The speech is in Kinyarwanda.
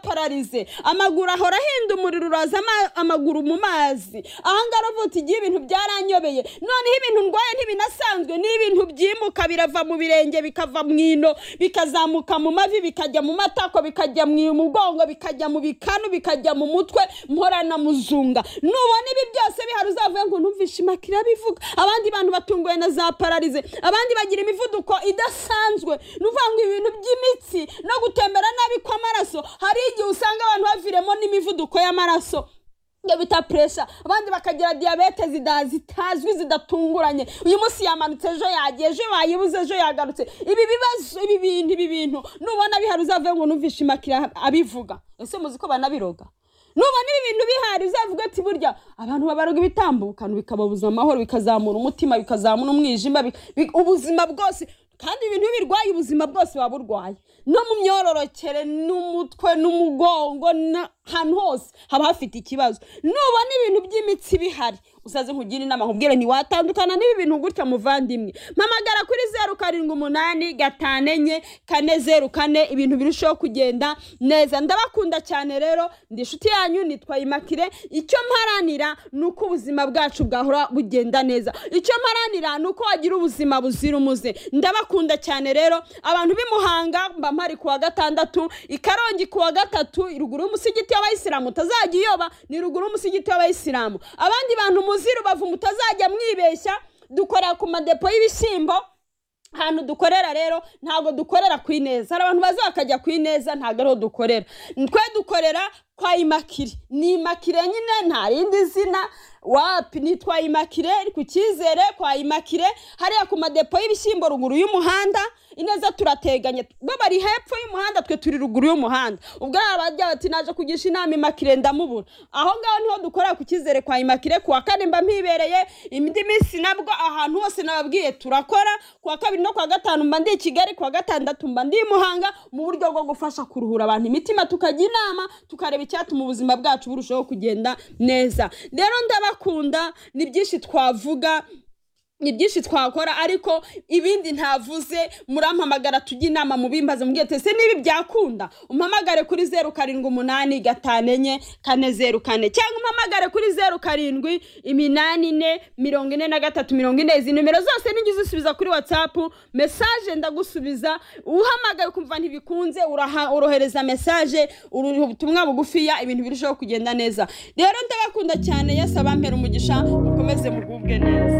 pararize amaguru ahora ahinda umuriro uraza ama- amaguru mu mazi ahangaha aravuga uti igihe ibintu byaranyobeye noneho ibintu ndwaye ntibinasanzwe ni ibintu byimuka birava mu birenge bikava mu ino bikazamuka mu mavi bikajya mu matako bikajya mu mugongo bikajya mu bikanu bikajya mu mutwe mporana muzunga nubona ibi byose bihari uzavuye ngo numvishe imakira bivuga abandi bantu batunguwe na za pararize abandi bagira imivuduko idasanzwe ni ukuvuga ngo ibintu by'imitsi no gutembera nabi kw'amaraso hari igihe usanga abantu baviremo n'imivuduko y'amaraso ibyo bita puresha abandi bakagira diyabete zida- zitazwi zidatunguranye uyu munsi yamanutse ejo yagiye ejo bayibuze ejo yagarutse ibi bibazo ibi bintu ibi bintu nubona bihari uzavuye ngo numvishe imakira abivuga ese muzi ko banabiroga nubona ibi bintu bihari uzavuga ati burya abantu babaroga ibitambukano bikababuza amahoro bikazamura umutima bikazamura umwijima bi- bi- ubuzima bwose kandi ibintu iyo ubirwaye ubuzima bwose waba urwaye no mu myororokere n'umutwe n'umugongo n'ahantu hose haba hafite ikibazo nubona ibintu by'imitsi bihari usaze nkugire inama nkubwire ntiwatandukana n'ibi bintu gutya muvandimwe mpamagara kuri zeru karindwi umunani gatanu enye kane zeru kane ibintu birushaho kugenda neza ndabakunda cyane rero ndi inshuti yanyu nitwa imakire icyo mparanira ni uko ubuzima bwacu bwahora bugenda neza icyo mparanira ni uko wagira ubuzima buzira umuze ndabakunda cyane rero abantu b'i Muhanga mba mpari ku wa gatandatu i Karongi ku wa gatatu i ruguru y'umusigiti w'abayisilamu utazajya iyoba ni ruguru y'umusigiti w'abayisilamu abandi bantu muzi rubavu mutazajya mwibeshya dukorera ku madepo y'ibishyimbo ahantu dukorera rero ntabwo dukorera ku ineza hari abantu baza bakajya ku ineza ntabwo ariho dukorera twe dukorera kwa imakire ni imakire nyine nta rindi zina wapi ni twa imakire iri ku cyizere kwa imakire hariya ku madepo y'ibishyimbo ruguru y'umuhanda ineza turateganya bo bari hepfo y'umuhanda twe turi ruguru y'umuhanda ubwo hari abajya bati naje kugisha inama imakire ndamubura aho ngaho niho dukorera ku cyizere kwa imakire ku wa kane mba mpibereye indi minsi nabwo ahantu hose nababwiye turakora ku wa kabiri no ku wa gatanu mba ndi i kigali ku wa gatandatu mba ndi i muhanga mu buryo bwo gufasha kuruhura abantu imitima tukajya inama tukareba icyatuma ubuzima bwacu burushaho kugenda neza rero ndabakunda ni byinshi twavuga ni byinshi twakora ariko ibindi ntavuze murampamagara tujye inama mu bimbaza mu ese n'ibi byakunda umpamagare kuri zeru karindwi umunani gatanu enye kane zeru kane cyangwa umpamagare kuri zeru karindwi iminani ine mirongo ine na gatatu mirongo ine izi nimero zose nijya uzisubiza kuri watsapu mesaje ndagusubiza uhamagaye ukumva ntibikunze uraha- urohereza mesaje uru- ubutumwa bugufiya ibintu birushaho kugenda neza rero ndabakunda cyane yesu abampera umugisha mukomeze mugubwe neza